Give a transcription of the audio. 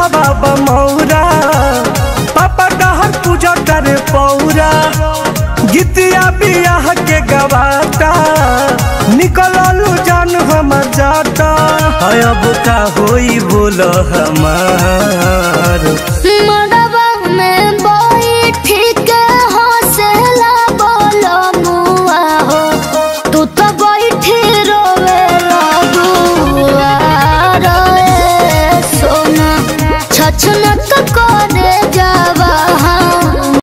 दुखवा बमौरा पापा डहर पूजा करे पौरा गीतिया बियाह के गवाता निकललू जान हम जाता है अब का होई बोल हमार